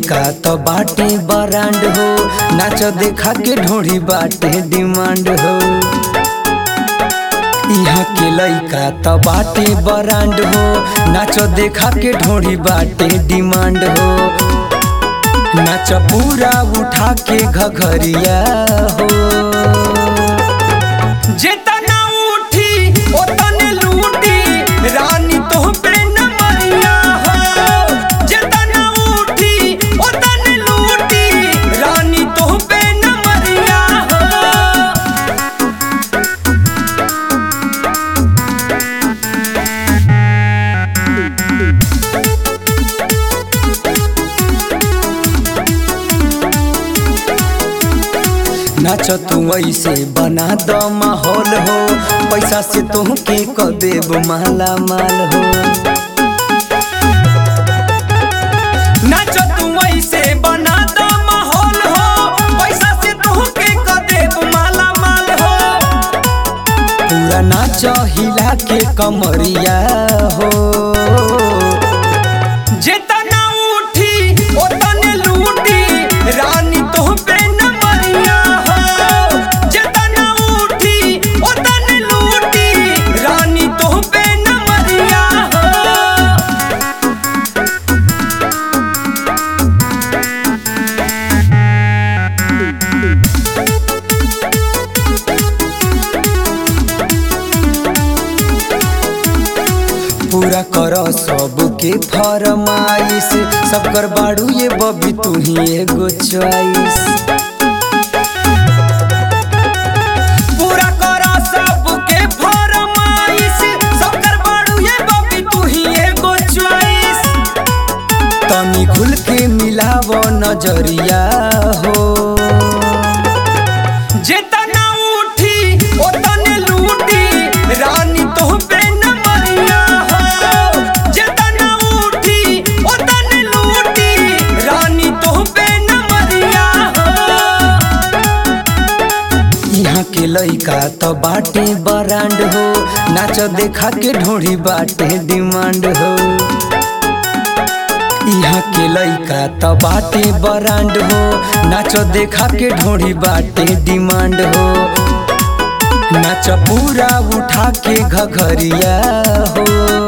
लइका तो बाटे बरांड हो नाच देखा के ढोड़ी बाटे डिमांड हो यहाँ के लइका तो बाटे बरांड हो नाच देखा के ढोड़ी बाटे डिमांड हो नाच पूरा उठा के घघरिया हो जेतना उठी ओतने लूटी रानी तो पे न मरिया हो जेतना उठी ओतने लूटी रानी तो पे न मरिया हो नाच तू ऐसे बना द माहौल हो पैसा से तुहके क देब माला माल हो नाच तू ऐसे बना द माहौल हो पैसा से तुहके क देब माला माल हो पूरा नाच हिला के कमरिया हो जेतना उठी ओतने लूटी रानी तो पे न मरिया हो जेतना उठी ओतने लूटी रानी तो पे न मरिया हो पूरा कर सबके फरमाइश सब कर बाड़ू ये बबी तू ही एगो चॉइस पूरा करा सबके फरमाइश सबकर बाड़ू ये बबी तू ही एगो चॉइस तनी खुल के मिलाव नजरिया हो जेतना उठी ओतने लूटी रानी तो पे न मरिया हो जेतना उठी ओतने लूटी रानी तो पे न मरिया हो यहाँ के लइका तो बाटे बरांड हो नाच देखा के ढोड़ी बाटे डिमांड हो यहाँ के लइका तो बाटे बरांड हो नाच देखा के ढोड़ी बाटे डिमांड हो नाच पूरा उठा के घघरिया हो